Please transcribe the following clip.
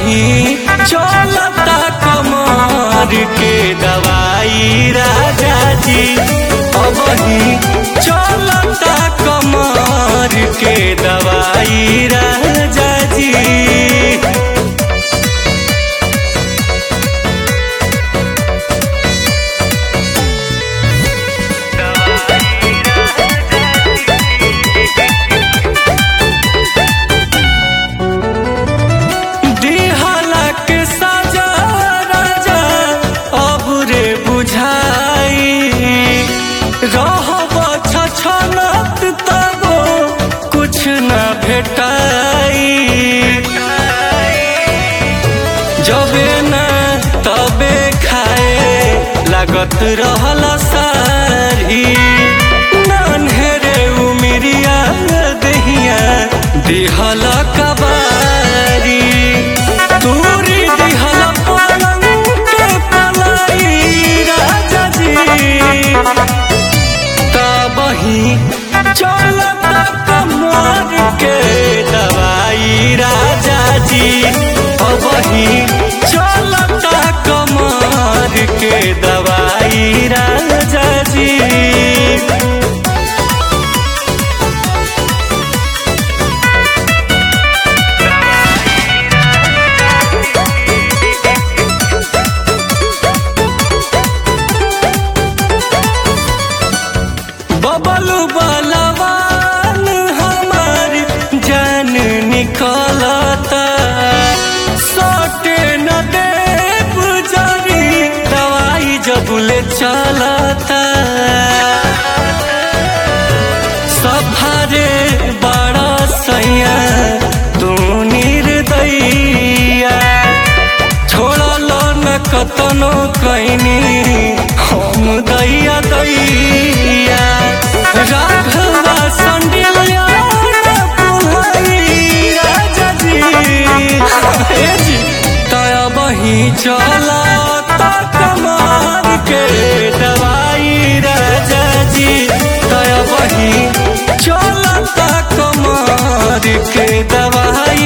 वही चलता कमर के दवाई राजा जी वही चलता कमर के दवाई राजा जी दिहला के सजा राजा अब रे बुझाई रहब छछनत तब कुछ न भेटाई जबे न तबे खाए लागत रहल सारी नन्हेरे उमिरिया दहिया दिहल कबारी तूरी दिहल पलंग के पलाई राजा जी तबही चलता कमर के दवाई राजा जी अबही चलता कमर के दवाई राजा जी बबलू बलवान हमार जान निकलता सटे न देव जरी दवाई जबुले चलता सफारे बड़ा सैया तू निर्दैया छोड़ल न कतनो कैनी हम दैया दैया राघवा संडिलिया राजा जी हे जी तया बही चला कमार के दवाई राजा जी तया बही चलता कमार के दवाई